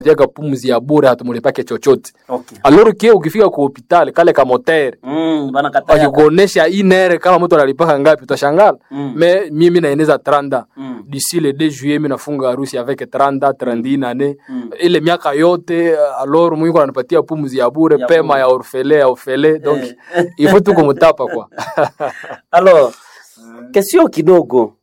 tiaka pumzi ya bure hatumulipake chochote Okay. alors que ukifika ku hospitali kale ka motere Mm, bana kataya. wakikuonesha inere kama mtu analipaka ngapi utashangala Mm. me mimi naeneza 30 Mm. d'ici le 2 juillet mi nafunga harusi avec 30 31 ane Mm. ile miaka yote alors mwiko ananipatia pumzi ya bure Ya pema bure. ya orfele ya orfele donc Eh. il faut tu kumtapa kwa Alors, kesio kidogo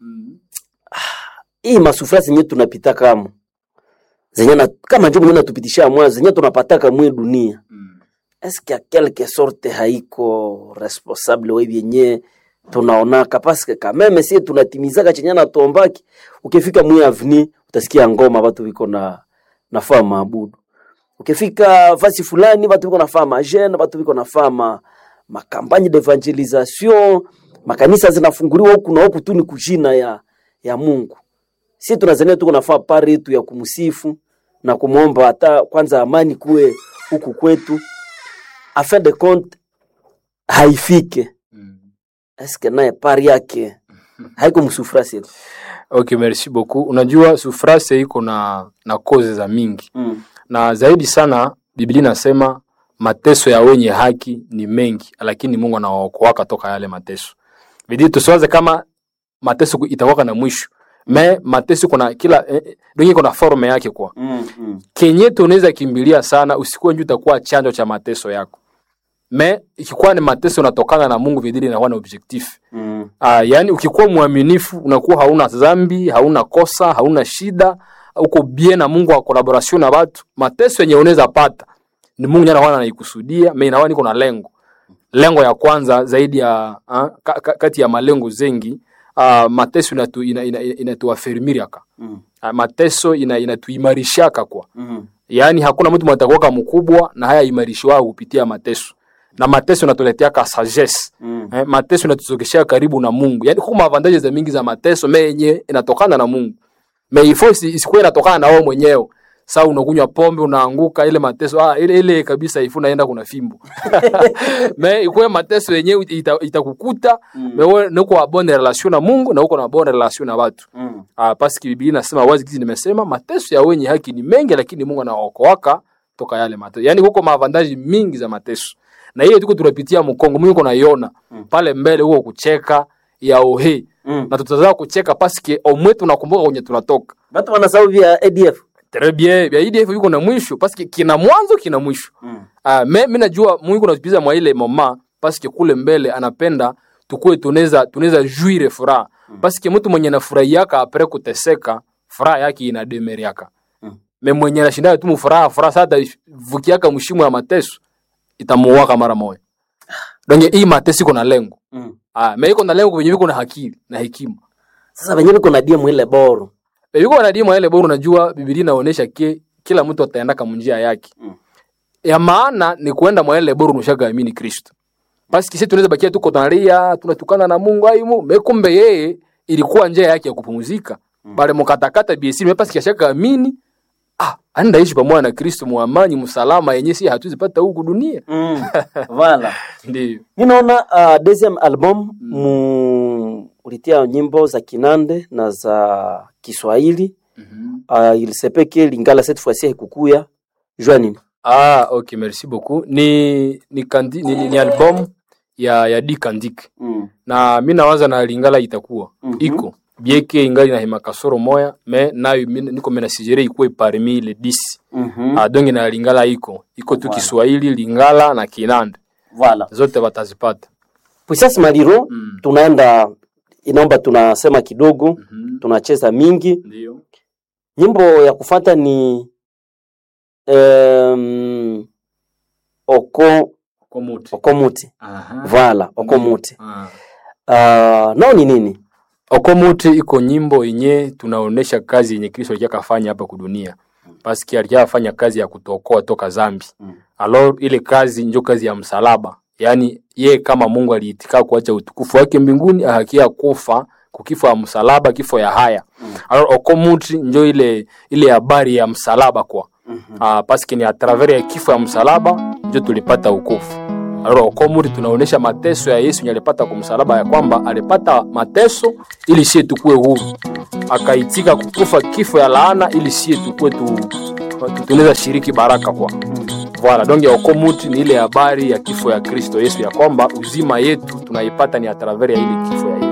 hii masufura zenye tunapita kama zenye na, kama njo mwenye natupitisha mwa zenye tunapataka mwe dunia eske a quelque sorte haiko responsable we vyenye tunaonaka paske kameme sie tunatimizaka chenye natombaki ukifika mwe avni utasikia ngoma watu viko na nafaa maabudu ukifika fasi fulani watu viko nafaa majene watu viko nafaa ma makampagne d'evangelisation makanisa zinafunguliwa huku na huku tu ni kujina ya ya Mungu si tunazania tuko nafaa pari yetu ya kumsifu na kumwomba hata kwanza amani kuwe huku kwetu afin de compte haifike eske naye pari yake haiko msufura sietu ok merci beaucoup unajua sufrase iko na na koze za mingi mm. na zaidi sana biblia inasema mateso ya wenye haki ni mengi lakini mungu anawaokoaka toka yale mateso bidii tusiwaze kama mateso itakuwaka na mwisho me mateso kuna kila eh, eh, donge iko na forme yake kwa Mm, mm. kenye tunaweza kimbilia sana usikuwe nju utakuwa chanjo cha mateso yako me ikikuwa ni mateso unatokana na mungu vidili inakuwa na objectif Mm. Ah, yaani ukikuwa mwaminifu unakuwa hauna dhambi, hauna kosa, hauna shida, uko bien na Mungu wa collaboration na watu. Mateso yenye unaweza pata ni Mungu ndiye anakuwa anaikusudia, mimi naona niko na lengo. Lengo ya kwanza zaidi ya ah, ka, ka, kati ya malengo zengi ah, mateso inatu ina, ina, ina, inatuafirmiriaka. Mm. Ah, mateso ina, inatuimarishaka kwa. Mm. Yaani hakuna mtu mtakuwa mkubwa na haya imarishwa kupitia mateso. Na mateso inatuletea sagesse Mm. eh, mateso inatuzogeshea karibu na Mungu. Yaani kuna avantage za mingi za mateso me yenye inatokana na Mungu. Me ifo isi- isikuwe inatokana na wewe mwenyewe. Sasa unakunywa pombe unaanguka ile mateso ah ile ile kabisa ifu naenda kuna fimbo. me ikuwe mateso yenyewe ita- itakukuta Mm. me wewe uko na bonne relation na Mungu na uko na bonne relation na watu. Mm. Ah parce que Biblia inasema wazi kizi nimesema mateso ya wenye haki ni mengi lakini Mungu anaokoaka toka yale mateso. Yaani huko maavantaji mingi za mateso. Na hiyo tuko tunapitia mkongo Mungu naiona Mm. pale mbele huko kucheka ya ohe Mm. na tutazaa kucheka paske omwe tunakumbuka kwenye tunatoka Batu wanasahau vya ADF. très bien ya IDF yuko na mwisho paske kina mwanzo kina mwisho Mm. ah me mimi najua Mungu anatupiza mwa ile mama paske kule mbele anapenda tukue tunaweza tunaweza juire furaha paske mtu mwenye anafurahiaka apre kuteseka furaha yake inademeriaka Mm. me mwenye anashinda tu mfuraha furaha sasa vukiaka mshimo ya mateso itamuwaka mara moja donc hii mateso iko na lengo Mm. ah me iko na lengo kwenye iko na akili na hekima Sasa wenyewe biko na dia mwile boro. yuko wanadimu ile bora unajua Biblia inaonyesha ke kila mtu ataenda kama njia yake. Mm. Ya maana ni kuenda mwa ile bora unashagamini Kristo. Basi kisi tunaweza bakia tuko tunalia, tunatukana na Mungu aimu, mekumbe yeye ilikuwa njia yake ya kupumzika. Mm. Bale mkatakata BC mepasi kishaka amini. Ah, anda ishi pamoja na Kristo muamani msalama yenye si hatuzipata huku dunia. Mm. Voilà. Ndio. Ninaona uh, deuxième album mu ulitia nyimbo za Kinande na za Kiswahili. Mhm. Uh, il se peut que Lingala cette fois-ci haikukuya. Jua nini? Ah, okay, merci beaucoup. Ni ni, kandi, ni, ni, ni album ya ya D Kandik. Mm. na mi nawaza na lingala itakuwa Mhm. iko bieke ingali na hima kasoro moya me nayo mi- niko mena sijere ikuwe parmi le 10 Mhm. ah, donge na lingala iko iko tu Voilà. Kiswahili lingala na Kinande Voilà. zote watazipata Puissance Maliro mm. tunaenda inaomba tunasema kidogo, mm tunacheza mingi. ndio Nyimbo ya kufata ni um, oko komuti okomuti. aha Voilà, okomuti. ah. Uh, nao ni nini? okomuti iko nyimbo yenye tunaonesha kazi yenye Kristo alikuwa kafanya hapa kudunia paski alikuwa afanya kazi ya kutokoa toka zambi Mm. alors ile kazi njo kazi ya msalaba yaani ye kama mungu aliitika kuacha utukufu wake mbinguni ahakia kufa kukifo ya msalaba kifo ya haya Mm. alors okomuti njo ile ile habari ya msalaba kwa Mhm. ah, paske ni a travers ya kifo ya msalaba njo tulipata ukofu alors okomuti tunaonesha mateso ya yesu yenye alipata kwa msalaba ya kwamba alipata mateso ili sie tukue huru akaitika kukufa kifo ya laana ili sie tukue tu tunaweza shiriki baraka kwa Voilà, donc ya okomuti ni ile habari ya kifo ya Kristo Yesu, ya kwamba uzima yetu tunaipata ni a travers ya ile kifo ya Yesu.